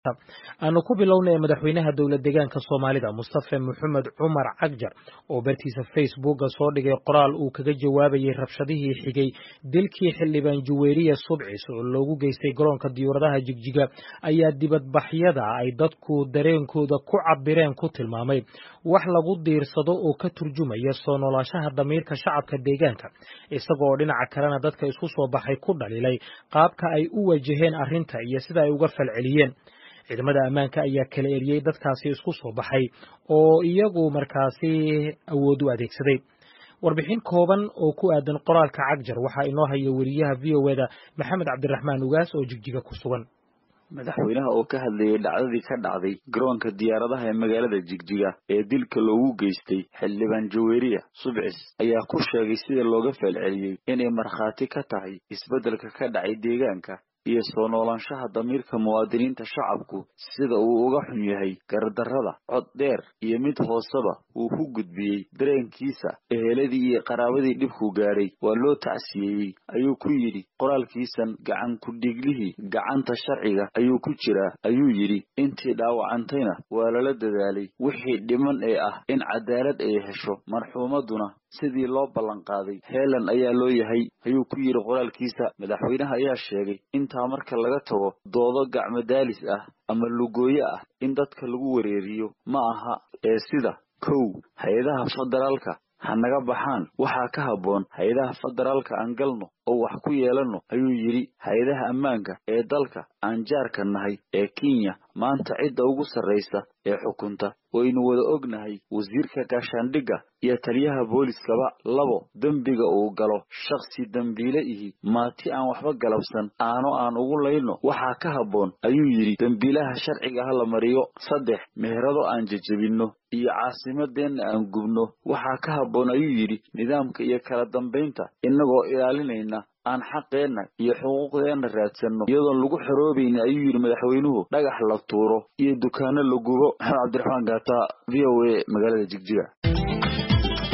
aanu ku bilownay madaxweynaha dowlad deegaanka soomaalida mustafe maxamed cumar cagjar oo bartiisa facebooka soo dhigay qoraal uu kaga jawaabayay rabshadihii xigay dilkii xildhibaan juweeriya subcis oo loogu geystay garoonka diyuuradaha jigjiga ayaa dibadbaxyada ay dadku dareenkooda ku cabireen ku tilmaamay wax lagu diirsado oo ka turjumaya soo noolaashaha damiirka shacabka deegaanka isagoo dhinaca kalena dadka isku soo baxay ku dhaliilay qaabka ay u wajaheen arrinta iyo sida ay uga falceliyeen ciidamada ammaanka ayaa kala eriyey dadkaasi isku soo baxay oo iyagu markaasi awood u adeegsaday warbixin kooban oo ku aadan qoraalka cagjar waxaa inoo haya weriyaha v o eda maxamed cabdiraxmaan ugaas oo jigjiga ku sugan madaxweynaha oo ka hadlayay dhacdadii ka dhacday garoonka diyaaradaha ee magaalada jigjiga ee dilka loogu geystay xildhibaan jaweeriya subcis ayaa ku sheegay sida looga falceliyey inay markhaati ka tahay isbeddelka ka dhacay deegaanka iyo soo noolaanshaha damiirka muwaadiniinta shacabku sida uu uga xun yahay gardarrada cod dheer iyo mid hooseba uu ku gudbiyey dareenkiisa eheladii iyo qaraabadii dhibku gaadhay waa loo tacsiyeeyey ayuu ku yidhi qoraalkiisan gacan ku-dhiiglihii gacanta sharciga ayuu ku jiraa ayuu yidhi intii dhaawacantayna waa lala dadaalay wixii dhiman ee ah in cadaalad ay hesho marxuumaduna sidii loo ballanqaaday heelan ayaa loo yahay ayuu ku yidhi qoraalkiisa madaxweynaha ayaa sheegay intaa marka laga tago doodo gacmadaalis ah ama lugooyo ah in dadka lagu wareeriyo ma aha ee sida kow hay-adaha federaalka ha naga baxaan waxaa ka habboon hay-adaha federaalka aan galno oo wax ku yeelanno ayuu yidhi hay-adaha ammaanka ee dalka aan jaarka nahay ee kenya maanta cidda ugu sarraysa ee xukunta waynu wada ognahay wasiirka gaashaandhigga iyo taliyaha booliskaba labo dembiga uu galo shakhsi dembiile ihi maati aan waxba galabsan aano aan ugu layno waxaa ka habboon ayuu yidhi dembiilaha sharciga ha la mariyo saddex meherado aan jejebinno iyo caasimadeenna aan gubno waxaa ka habboon ayuu yidhi nidaamka iyo kala dambaynta innagoo ilaalinayna aan xaqeenna iyo xuquuqdeenna raadsanno iyadoon lagu xoroobaynin ayuu yidhi madaxweynuhu dhagax la tuuro iyo dukaano la gubo maxamed cabdiraxmaan gaata v o a magaalada jigjiga